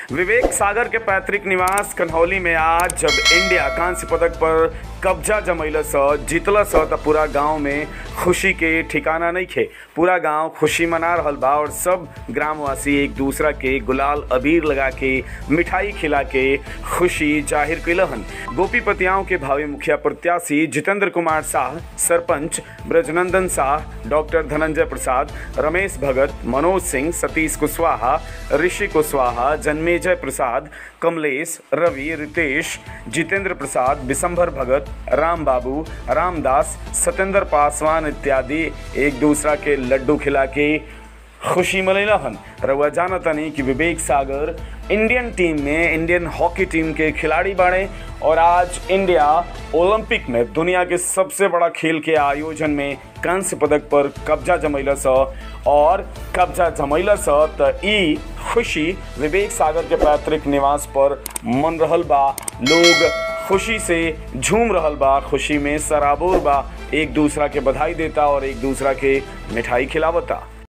विवेक सागर के पैतृक निवास कन्हौली में आज जब इंडिया कांस्य पदक पर कब्जा जमैल स जीतल स त पूरा गांव में खुशी के ठिकाना नहीं खे पूरा गांव खुशी मना रहल बा और सब ग्रामवासी एक दूसरा के गुलाल अबीर लगा के मिठाई खिला के खुशी जाहिर कैलहन गोपीपतियाओं के भावी मुखिया प्रत्याशी जितेंद्र कुमार शाह सरपंच ब्रजनंदन शाह डॉक्टर धनंजय प्रसाद रमेश भगत मनोज सिंह सतीश कुशवाहा ऋषि कुशवाहा जन्मेजय प्रसाद कमलेश रवि रितेश जितेंद्र प्रसाद विशंभर भगत राम बाबू रामदास सत्येंद्र पासवान इत्यादि एक दूसरा के लड्डू खिला के खुशी मनैलहन रउआ जानतनी कि विवेक सागर इंडियन टीम में इंडियन हॉकी टीम के खिलाड़ी बाड़े और आज इंडिया ओलंपिक में दुनिया के सबसे बड़ा खेल के आयोजन में कांस्य पदक पर कब्जा जमैल स और कब्जा जमैल स त ई खुशी विवेक सागर के पैतृक निवास पर मन रहल बा लोग खुशी से झूम रहल बा खुशी में सराबोर बा एक दूसरा के बधाई देता और एक दूसरा के मिठाई खिलावता